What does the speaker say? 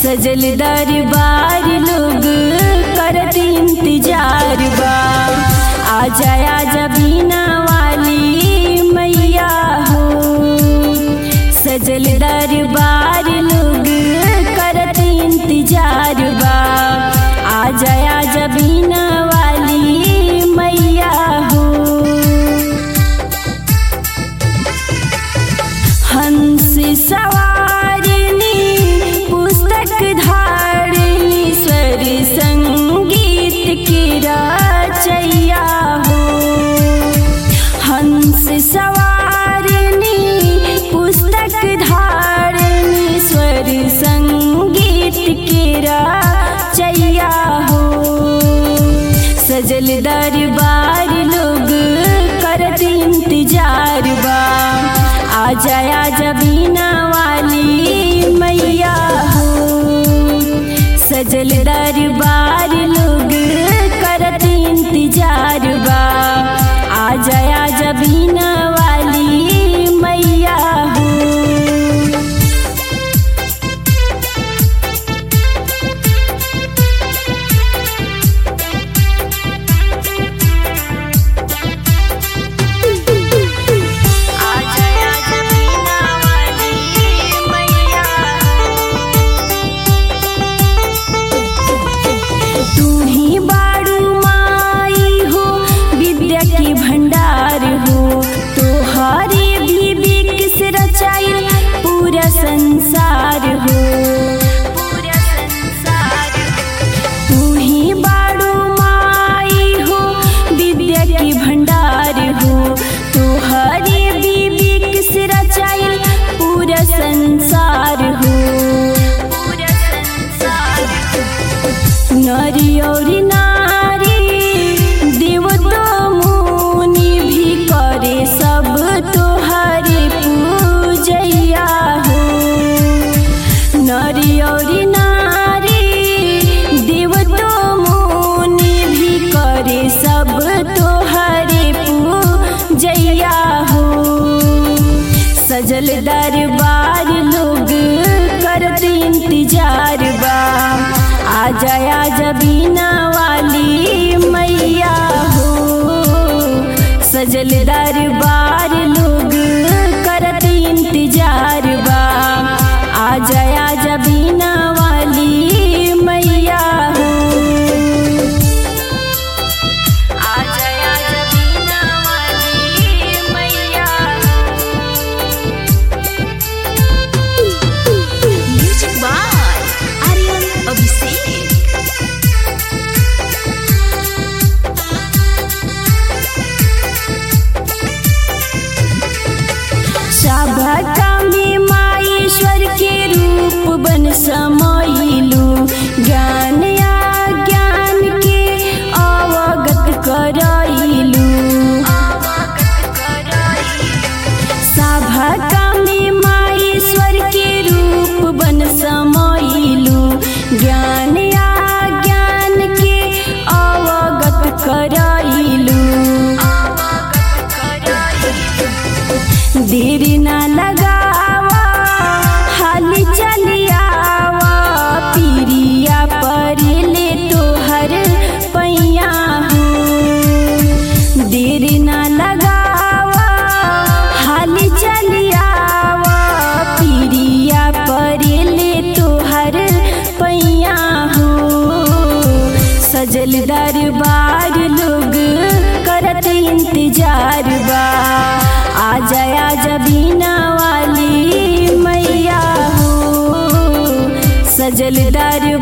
सजल दरबार लोग करत इंतजार बा आजा आजा बीना वाली मैया हो सजल दरबार लोग करत इंतजार बा आजा आजा बीना वाली मैया हो हंस सवारिणी पुस्तक धारिणी स्वर संगीत की रचैया हो हंस सवारिणी पुस्तक धारिणी स्वर संगीत की रचैया हो सजल दरबार लोग करत इंतजार बा आजा आजा बीना वाली मैया हो सजल दरबार लोग करत इंतजार बा आजा आजा बीना वाली मैया हो आजा आजा बीना वाली मैया तू ही बाड़ू माई हो विद्या की भंडार हो तोहारे भी बिकस रचाइल पूरा संसार हो पूरा संसार तू ही बाड़ू माई हो विद्या की भंडार हो तोहरे बीबी किस रचाइल पूरा संसार हो पूरा संसार नारी और नारी देव तो मुनि भी करे सब तोहरे पूजैया हो नारी और नारी देव तो मुनि भी करे सब तोहरे पूजैया हो सजल दरबार लोग करत इंतजार बा आजा आजा बीना वाली मैया हो सजल दरबार लोग करत इंतजार बा आजा आजा बीना वाली मैया हो आजा आजा बीना वाली मैया Music by Aryan Abhishek. सभा में माईश्वर के रूप बन समैलू ज्ञान या ज्ञान के अवगत करैलू सभा में माईश्वर के रूप बन समैलू ज्ञान या ज्ञान के अवगत करैलू देरी ना लगावा हाली चलियावा पीरिया पर ले तोहर पैया हो देरी ना लगावा हाली चलियावा पीरिया पर ले तोहर पैया हो सजल दरबार लोग करत इंतजार बा आजा आजा बीना वाली मैया हो सजल दरबार